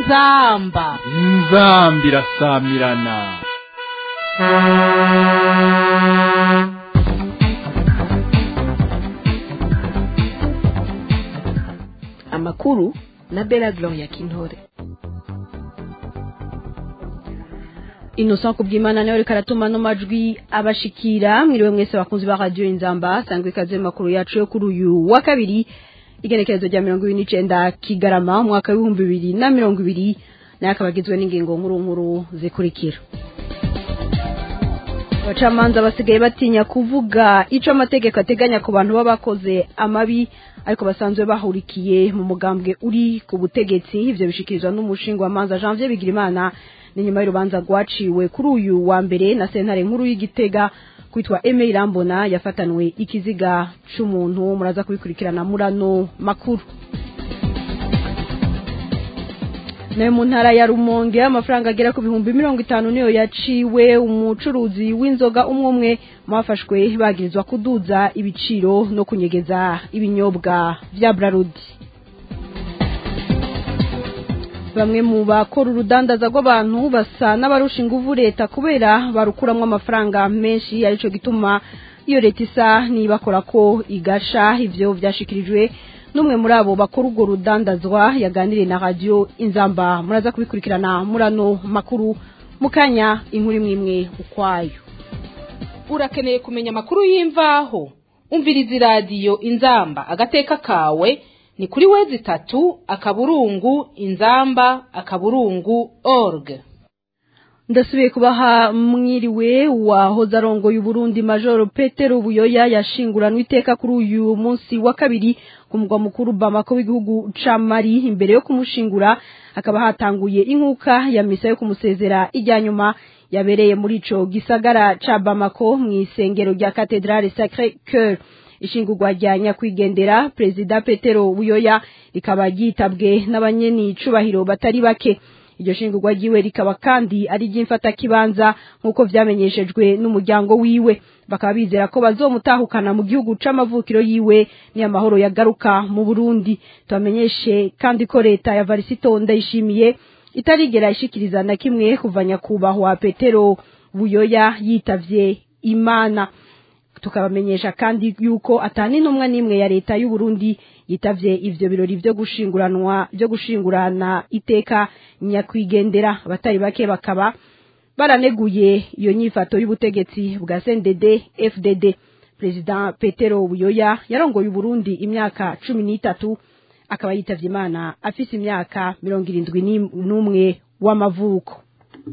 inzamba inzamba irasamirana amakuru na bela gloria kintore innocent kubyimana nawe reka aratuma no majwi abashikira mwiriwe mwese bakunzi ba radio inzamba sangwe ikaze mu makuru yacu yo kuri uyu wa kabiri igenekerezo rya mirongo ibiri n'icenda kigarama umwaka w'ibihumbi bibiri na mirongo ibiri nayo akaba agizwe n'ingingo nkuru nkuru zikurikira abacamanza basigaye batinya kuvuga ico amategeko ateganya ku bantu baba bakoze amabi ariko basanzwe bahurikiye mu mugambwe uri ku butegetsi ivyo bishikirizwa n'umushinga wa manza Janvier Bigirimana ni nyuma y'urubanza rwaciwe kuri uyu wa mbere na sentare nkuru y'igitega kwitwa Aime Irambona yafatanwe ikiziga c'umuntu muraza kubikurikirana murano makuru nayo mu ntara ya rumonge amafaranga agera ku bihumbi mirongo itanu niyo yaciwe umucuruzi w'inzoga umwe umwe mu bafashwe bagirizwa kuduza ibiciro no kunyegeza ibinyobwa vya brarudi bamwe mu bakora urudandaza rw'abantu basa n'abarusha inguvu leta kubera barukuramwo amafaranga menshi arico gituma iyo leta isa nibakora ko igasha ivyo vyashikirijwe n'umwe muri abo bakora urwo rudandazwa yaganiriye na radio inzamba muraza kubikurikirana murano makuru mukanya inkuru imwe imwe ukwayo urakeneye kumenya amakuru y'imvaho umviriza iradiyo inzamba agateka kawe ni kuri wezi itatu akaburungu inzamba akaburungu org ndasubiye kubaha mwiriwe wahoze arongoye uburundi majoro petero buyoya yashinguranwe iteka kuri uyu munsi wa kabiri ku mugwa mukuru bamako w'igihugu ca mari imbere yo kumushingura hakaba hatanguye inkuka ya misa yo kumusezera ijya nyuma yabereye muri ico gisagara ca bamako mw'isengero rya katedrale sacre cœur ishingurwa rya nyakwigendera perezida petero buyoya rikaba ryitabwe n'abanyeni cubahiro batari bake iryo shingurwa ryiwe rikaba kandi ari ry'imfatakibanza nk'uko vyamenyeshejwe n'umuryango wiwe bakaba bizera ko bazomutahukana mu gihugu c'amavukiro yiwe ni amahoro yagaruka mu Burundi tubamenyeshe kandi ko leta ya Varisito ndayishimiye itarigera ishikiriza na kimwe kuva nyakubahwa Petero Buyoya yitavye Imana tukabamenyesha kandi yuko atani intumwa n'imwe ya leta y'u Burundi yitavye ivyo birori vyo gushinguranwa vyo gushingurana iteka nyakwigendera abatari bake bakaba baraneguye iyo nyifato y'ubutegetsi bwa CNDD FDD President Petero Buyoya yarongoye Burundi imyaka cumi n'itatu akaba yitavye Imana afise imyaka mirongo irindwi n'umwe w'amavuko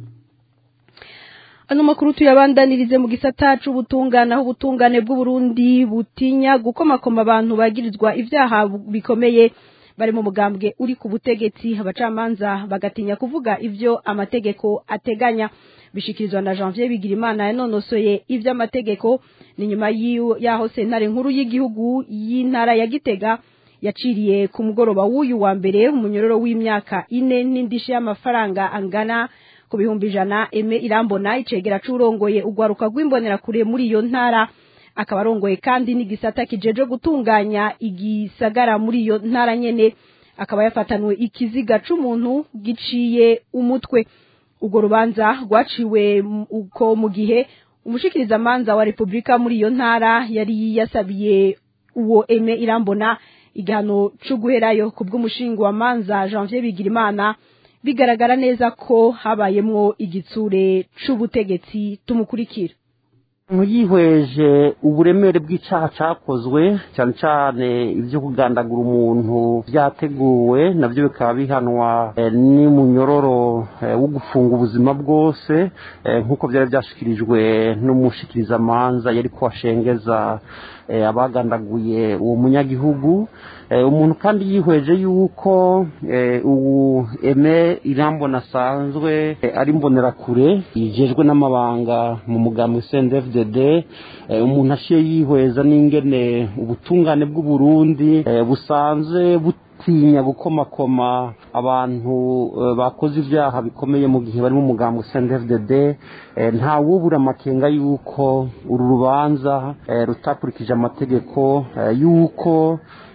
ano makuru tuyabandanirize mu gisata c'ubutungane aho ubutungane bw'uburundi butinya gukomakoma abantu bagirizwa ivyaha bikomeye bari mu mugambwe uri ku butegetsi abacamanza bagatinya kuvuga ivyo amategeko ateganya bishikirizwa na Janvier Bigirimana yanonosoye ivyo amategeko ni nyuma yaho sentare nkuru y'igihugu y'intara ya Gitega yaciriye ku mugoroba w'uyu wa mbere umunyororo w'imyaka ine n'indishyi y'amafaranga angana ku bihumbi ijana eme irambona icegera c'urongoye ugwaruka rw'imbonera kure muri iyo ntara akaba arongoye kandi n'igisata kijeje gutunganya igisagara muri iyo ntara nyene akaba yafatanwe ikiziga c'umuntu giciye umutwe urwo rubanza rwaciwe uko mu gihe umushikirizamanza wa repubulika muri iyo ntara yari yasabiye uwo eme irambona igihano co guherayo ku bw'umushinga wa manza janvier bigirimana bigaragara neza ko habayemwo igitsure c'ubutegetsi tumukurikira yihweje uburemere bw'icyaha cyakozwe cyane cyane ibyo kugandagura umuntu byateguwe nabyo bikaba bihanwa n'umunyororo wo gufunga ubuzima bwose nk'uko byari byashyikirijwe n'umushikirizamanza yari kuhashengeza abagandaguye uwo munyagihugu umuntu kandi yihweje yuko ubu eme irambona asanzwe ari mbonerakure yijejwe n'amabanga mu mugambi cndfdd umuntu aciye yihweza n'ingene ubutungane bw'uburundi busanzwe butinya gukomakoma abantu bakoze ibyaha bikomeye mu gihe bari mu mugambi cndfdd nta wubura amakenga yuko uru rubanza rutakurikije amategeko yuko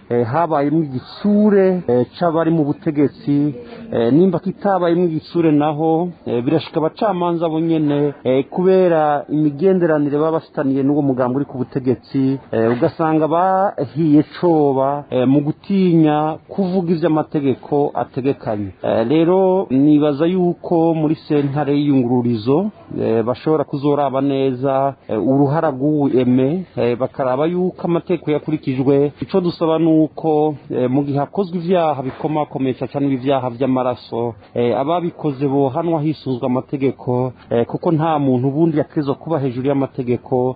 eh, habayemo igitsure eh, c'abari mu butegetsi eh, nimba kitabayemo igitsure naho eh, birashika abacamanza bo nyene eh, kubera imigenderanire baba bafitaniye n'uwo mugambi uri ku butegetsi eh, ugasanga bahiye coba eh, mu gutinya kuvuga ivy'amategeko ategekanye eh, rero nibaza yuko muri sentare y'iyungururizo eh, bashobora kuzoraba neza eh, uruhara rw'uweme eh, bakaraba yuko amategeko yakurikijwe ico dusaba nuko eh, mu gihe hakozwe ivyaha bikomakomeye cyane ibyaha vy'amaraso eh, ababikoze bohanwa hisunzwe amategeko eh, kuko nta muntu ubundi yategerezwa kuba hejuru y'amategeko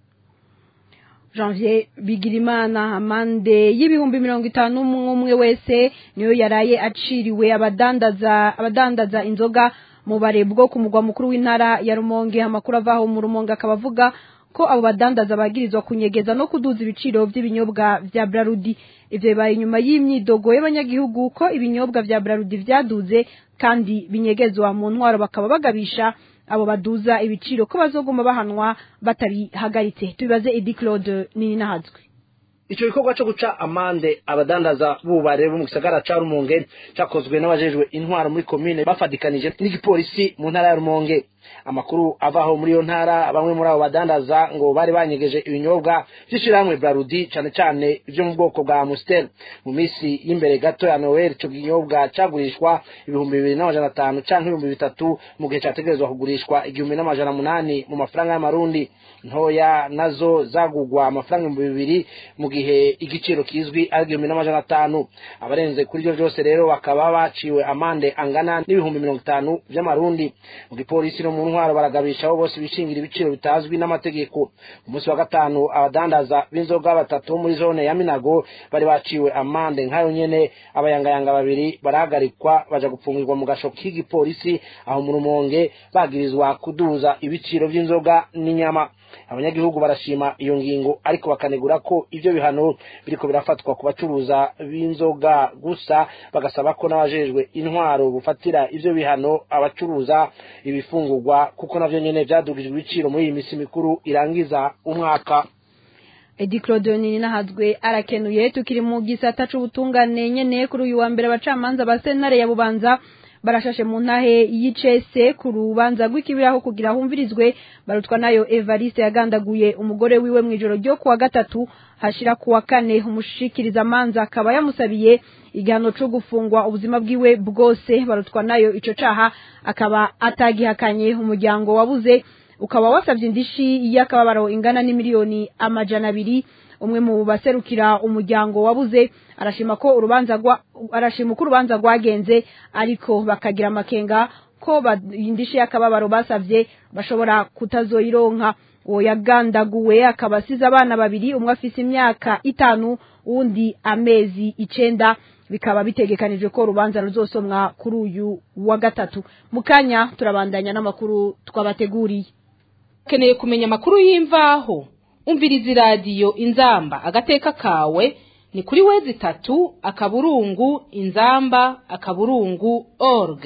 janvier bigirimana amande y'ibihumbi mirongo itanu umwe wese niyo yaraye aciriwe abadandaza abadandaza inzoga mu bare bwo ku mugwa mukuru w'intara ya rumonge amakuru avaho mu rumonge akaba avuga ko abo badandaza bagirizwa kunyegeza no kuduza ibiciro by'ibinyobwa vya brarudi ivyo bibaye inyuma y'imyidogo y'abanyagihugu ko ibinyobwa vya brarudi vyaduze kandi binyegezwa mu ntwaro bakaba bagabisha abo baduza ibiciro ko bazoguma bahanwa batabihagaritse tubibaze Edi Claude nini nahazwe ico gikorwa co guca amande abadandaza bubare bo mu gisagara ca Rumonge cakozwe n'abajejwe intwaro muri komine bafadikanije n'igipolisi mu ntara ya Rumonge amakuru avaho muri iyo ntara bamwe muri abo badandaza ngo bari banyegeje ibinyobwa vy'ishirahamwe Brarudi cane cane ivyo mu bwoko bwa Amstel mu misi y'imbere gato ya Noel ico kinyobwa cagurishwa ibihumbi bibiri n'amajana atanu canke ibihumbi bitatu mu gihe categerezwa kugurishwa igihumbi n'amajana munani mu mafaranga y'amarundi ntoya nazo zagugwa amafaranga ibihumbi bibiri mu gihe igiciro kizwi ari igihumbi n'amajana atanu abarenze kuri ivyo vyose rero bakaba baciwe amande angana n'ibihumbi mirongo itanu vy'amarundi mu gipolisi no mu ntwaro baragabisha abo bose bishingira ibiciro bitazwi n'amategeko umunsi wa gatanu abadandaza b'inzoga batatu bo muri zone ya minago bari baciwe amande nk'ayo nyene abayangayanga babiri barahagarikwa baja gupfungirwa mu gasho k'igipolisi aho mu rumonge bagirizwa kuduza ibiciro vy'inzoga n'inyama abanyagihugu barashima iyo ngingo ariko bakanegura ko ivyo bihano biriko birafatwa ku bacuruza b'inzoga gusa bagasaba ko n'abajejwe intwaro bufatira ivyo bihano abacuruza ibifungurwa kuko navyo nyene vyadugijwe ibiciro muri iyi misi mikuru irangiza umwaka Edi Claude nini nahazwe arakenuye tukiri mu gisata c'ubutungane nyene kuri uyu wa mbere abacamanza ba sentare ya Bubanza barashashe mu ntahe y'icese ku rubanza rw'ikibiraho kugira humvirizwe barutwa nayo Evariste yagandaguye umugore wiwe mu ijoro ryo kuwa gatatu hashira kuwa kane umushikiriza manza akaba yamusabiye igihano cyo gufungwa ubuzima bwiwe bwose barutwa nayo ico caha akaba atagihakanye umuryango wabuze ukaba wasavye indishi y'akababaro ingana n'imiliyoni amajana abiri umwe mu baserukira umuryango wabuze arashima ko urubanza rwa arashima ko urubanza rwagenze ariko bakagira amakenga ko indishi y'akababaro basavye bashobora kutazoyironka uwo yagandaguwe akaba asize abana babiri umwe afise imyaka itanu uwundi amezi icenda bikaba bitegekanijwe ko urubanza ruzosomwa kuri uyu wa gatatu mu kanya turabandanya n'amakuru twabateguriye ukeneye kumenya amakuru y'imvaho umviriza iradiyo inzamba agateka kawe ni kuri wezi itatu akaburungu inzamba akaburungu org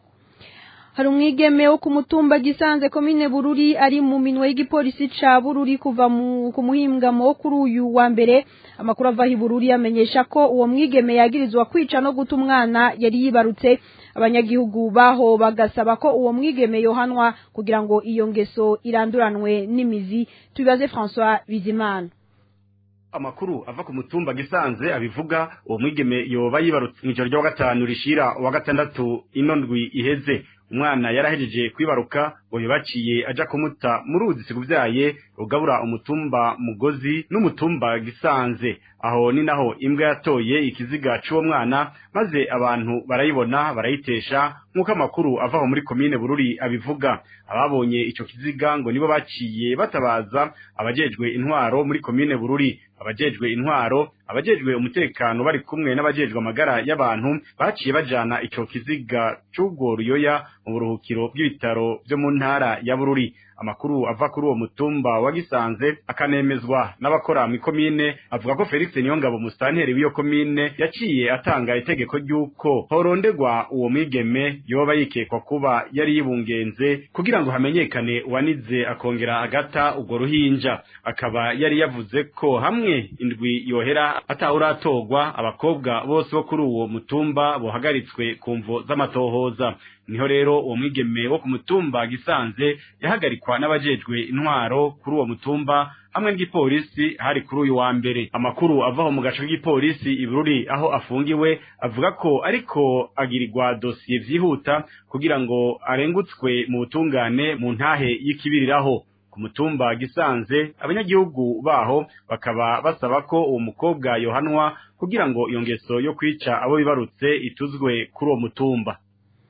hari umwigeme wo ku mutumba gisanze komine bururi ari mu minwe y'igipolisi ca bururi kuva ku muhingamo wo kuri uyu wa mbere amakuru avaho ibururi amenyesha ko uwo mwigeme yagirizwa kwica no guta umwana yari yibarutse abanyagihugu baho bagasaba ko uwo mwigeme yohanwa kugira ngo iyo ngeso iranduranwe n'imizi tubibaze François Bizimana amakuru ava ku mutumba gisanze abivuga uwo mwigeme yoba yibarutse mu ijoro rya gatanu rishira uwa gatandatu ino ndwi iheze umwana yarahejeje kwibaruka ngo yubaciye aja kumuta mu ruzi siguvyaye rugabura umutumba mugozi n'umutumba gisanze aho ni naho imbwa yatoye ikiziga c'uwo mwana maze abantu barayibona barayitesha nk'uko amakuru avaho muri komine bururi abivuga ababonye ico kiziga ngo nibo baciye batabaza abajejwe intwaro muri komine bururi abajejwe intwaro abajejwe umutekano bari kumwe n'abajejwe amagara y'abantu baciye bajana ico kiziga c'ubwo ruyoya mu buruhukiro bw'ibitaro vyo mu ntara ya bururi amakuru ava kuri uwo mutumba wa Gisanze akanemezwa n'abakora mu komine avuga ko Felix Niyongabo musitanteri w'iyo komine yaciye atanga itegeko ry'uko horondegwa uwo mwigeme yoba yikekwa kuba yari yibungenze kugira ngo hamenyekane uwanize akongera agata urwo ruhinja akaba yari yavuze ko hamwe indwi yohera atawuratogwa abakobwa bose bo kuri uwo mutumba bohagaritswe ku mvo z'amatohoza niho rero uwo mwigeme wo ku mutumba gisanze yahagarikwa n'abajejwe intwaro kuri uwo mutumba hamwe n'igipolisi hari kuri uyu wa mbere amakuru avaho mu gace k'igipolisi ibururi aho afungiwe avuga ko ariko agirirwa dosiye vyihuta kugira ngo arengutswe mu butungane mu ntahe y'ikibiriraho ku mutumba gisanze abanyagihugu baho bakaba basaba ko uwo mukobwa yohanwa kugira ngo iyo ngeso yo kwica abo bibarutse ituzwe kuri uwo mutumba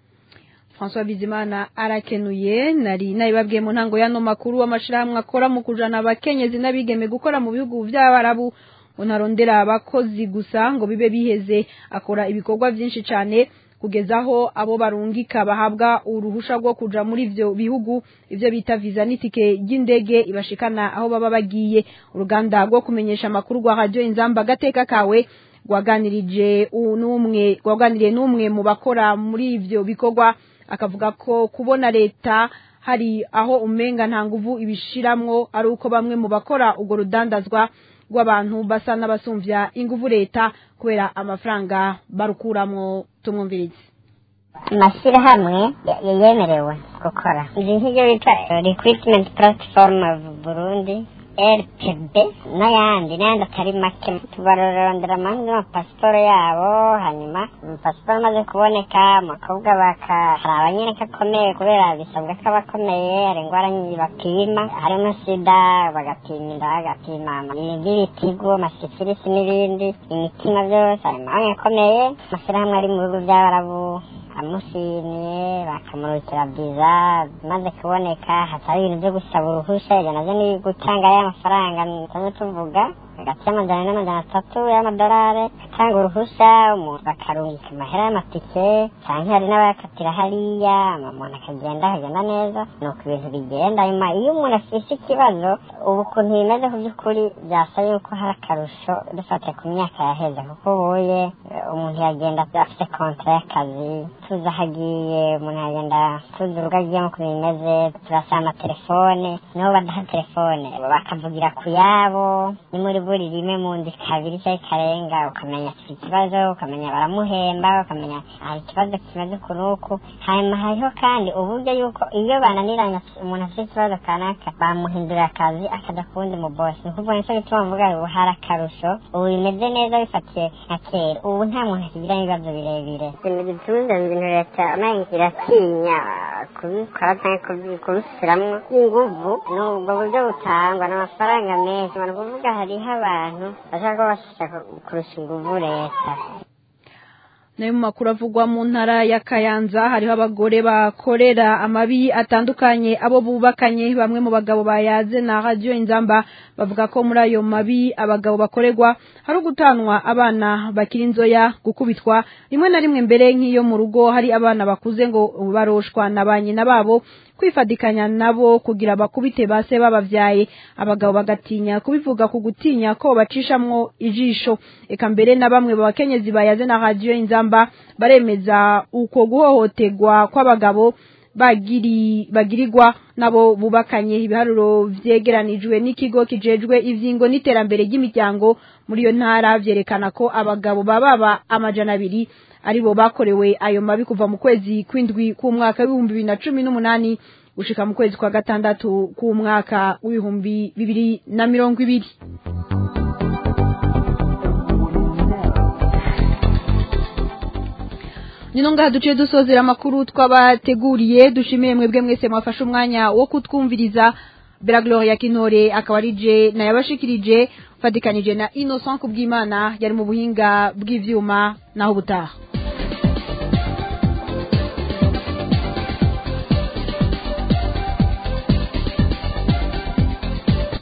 François Bizimana arakenuye nari nabibabwiye mu ntango y'ano makuru w'amashirahamwe akora mu kujana abakenyezi n'abigeme gukora mu bihugu by'abarabu unarondera abakozi gusa ngo bibe biheze akora ibikorwa byinshi cyane kugezaho abo barungika bahabwa uruhusha rwo kuja muri ivyo bihugu ivyo bita visa n'itike ry'indege ibashikana aho baba bagiye uruganda rwo kumenyesha amakuru rwa radio inzamba gateka kawe rwaganirije n'umwe rwaganiriye n'umwe mu bakora muri ivyo bikorwa akavuga ko kubona leta hari aho umenga nta nguvu ibishiramwo ari uko bamwe mu bakora urwo rudandazwa rw'abantu basa n'abasumvya inguvu leta kubera amafaranga barukuramwo tumwumvirize amashyirahamwe yemerewe gukora izi nk'ibyo bita recruitment platform of burundi rpb n'ayandi n'ayandi atari make tubarorondera amahanga n'amapasiporo yabo hanyuma amapasiporo amaze kuboneka umukobwa baka hari abanyereka akomeye kubera bisabwa ko aba akomeye hari indwara nyinshi bapima harimo sida bagapima inda bagapima ibitigo amasifilisi n'ibindi imitima byose hari amahanga akomeye amashyirahamwe ari mu bihugu by'abarabu amushimiye bakamurukira viza maze kuboneka hatari ibintu byo gusaba uruhushya ibyo navyo ni gutanga ya mafaranga tuze tuvuga hagati y'amajana n'amajana atatu y'amadolari atanga uruhushya umuntu bakarungika amahera y'amatike canke hari n'abayakatira hariya umuntu akagenda akagenda neza nuko ibintu bigenda nyuma iyo umuntu afise ikibazo ubu ukuntu bimeze ku by'ukuri byasa yuko hari akarusho dufate ku myaka yaheze kuko ubuye umuntu yagenda afite kontra y'akazi tuzi aho agiye umuntu yagenda tuzi urugo agiyemo ukuntu bimeze turasaba amatelefone niho badaha telefone bakavugira ku yabo ni muri buri rimwe mu ndi kabiri cyangwa ikarenga ukamenya afite ikibazo ukamenya baramuhemba ukamenya hari ikibazo kimeze uku n'uku hanyuma hariho kandi uburyo yuko iyo bananiranye umuntu afite ikibazo kanaka bamuhindurira akazi akajya ku wundi mu bosi ni ukuvuga nicyo gituma mvuga ubu hari akarusho ubu bimeze neza bifatiye nka kera ubu nta muntu akigira ibibazo birebire ibintu bitunze ibintu leta iratinya kubikora cyangwa kubishyiramo inguvu ni ubwo buryo butangwa ni amafaranga menshi ni ukuvuga hariho abantu bashaka kuba bashaka kurusha inguvu leta nayo mu makuru avugwa mu ntara ya kayanza hariho abagore bakorera amabi atandukanye abo bubakanye bamwe mu bagabo bayaze na radiyo inzamba bavuga ko muri ayo mabi abagabo bakorerwa hari ugutanwa abana bakiri inzoya gukubitwa rimwe na rimwe mbere nk'iyo mu rugo hari abana bakuze ngo baroshwa na ba nyina babo kwifadikanya nabo kugira bakubite base babavyaye abagabo bagatinya kubivuga ku gutinya ko bacishamwo ijisho eka mbere na bamwe bakenyezi bayaze na radio inzamba baremeza uko guhohoterwa kw'abagabo bagiri bagirirwa nabo bubakanye ibiharuro vyegeranijwe n'ikigo kijejwe ivyingo n'iterambere ry'imiryango muri iyo ntara vyerekana ko abagabo bababa amajana abiri aribo bakorewe ayo mabi kuva mu kwezi kw'indwi k'umwaka w'ibihumbi bibiri na cumi n'umunani gushika mu kwezi kwa gatandatu k'umwaka w'ibihumbi bibiri na mirongo ibiri nino ngaha duciye dusozera amakuru twabateguriye dushimiye mwebwe mwese mwafashe umwanya wo kutwumviriza Bella Gloria Kinore akaba ari je nayabashikirije fatikanije na Innocent Kubwimana yari mu buhinga bw'ivyuma naho butaha